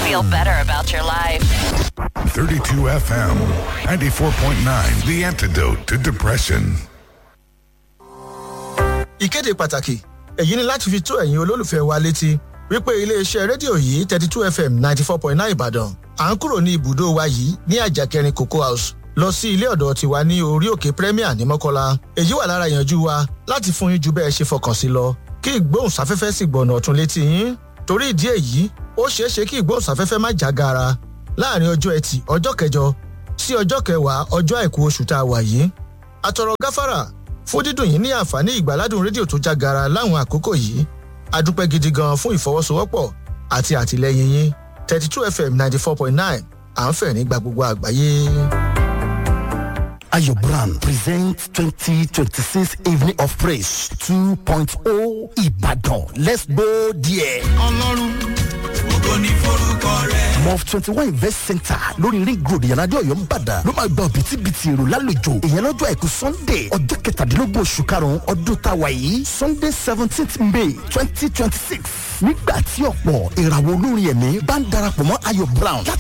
Feel better about your life. 32 FM, 94.9, the antidote to depression. ìkéde pàtàkì èyí ni láti fi tó ẹ̀yin olólùfẹ́ wa létí wípé iléeṣẹ́ rédíò yìí thirty two fm ninety four point nine ìbàdàn à ń kúrò ní ibùdó wa yìí ní àjàkẹrin cocoa house lọ sí ilé ọ̀dọ̀ tiwa ní orí òkè premier ní mọ́kọ́lá èyí wà lára ìyànjú wa láti fún yín ju bẹ́ẹ̀ ṣe fọkàn sí lọ kí ìgbóhùnsáfẹ́fẹ́ sì gbọ̀nà ọ̀tún létí yín torí ìdí èyí ó ṣeé ṣe kí ìgbóhùnsáfẹ́fẹ́ má já gaara láàrin ọjọ́ ẹtì ọjọ́ kẹjọ sí ọjọ́ kẹwàá ọjọ́ àìkú oṣù tá a wà yìí àtọ̀rọ̀ gáfárà fún dídùn yìí ní àǹfààní ìgbàládùn rédíò tó já gaara láwọn àkókò yìí adúpẹ́ gidi gan fún ìfọwọ́sowọ́pọ̀ àti àtìlẹyìn yín thirty two fm ninety four point nine à ń fẹ̀ nígbà gbogbo àgbáyé. Ayo Brand presents 2026 Evening of Praise 2.0 Ibadan. Let's go there. ọlọ́run ògo ní forúkọ rẹ̀. Mof twenty one Invest Center lórí ring road ìyànàdé ọ̀yọ́ ń bàdàn ló máa gba òbítíbitì èrò lálejò ìyẹn lọ́jọ́ àìkú Sunday ọjọ́ kẹtàdínlógún oṣù karùn-ún ọdún táwa yìí Sunday seventeenth May twenty twenty six nígbà tí ọ̀pọ̀ ìràwọ̀ olórin ẹ̀mí bá ń darapọ̀ mọ́ Ayo Brown láti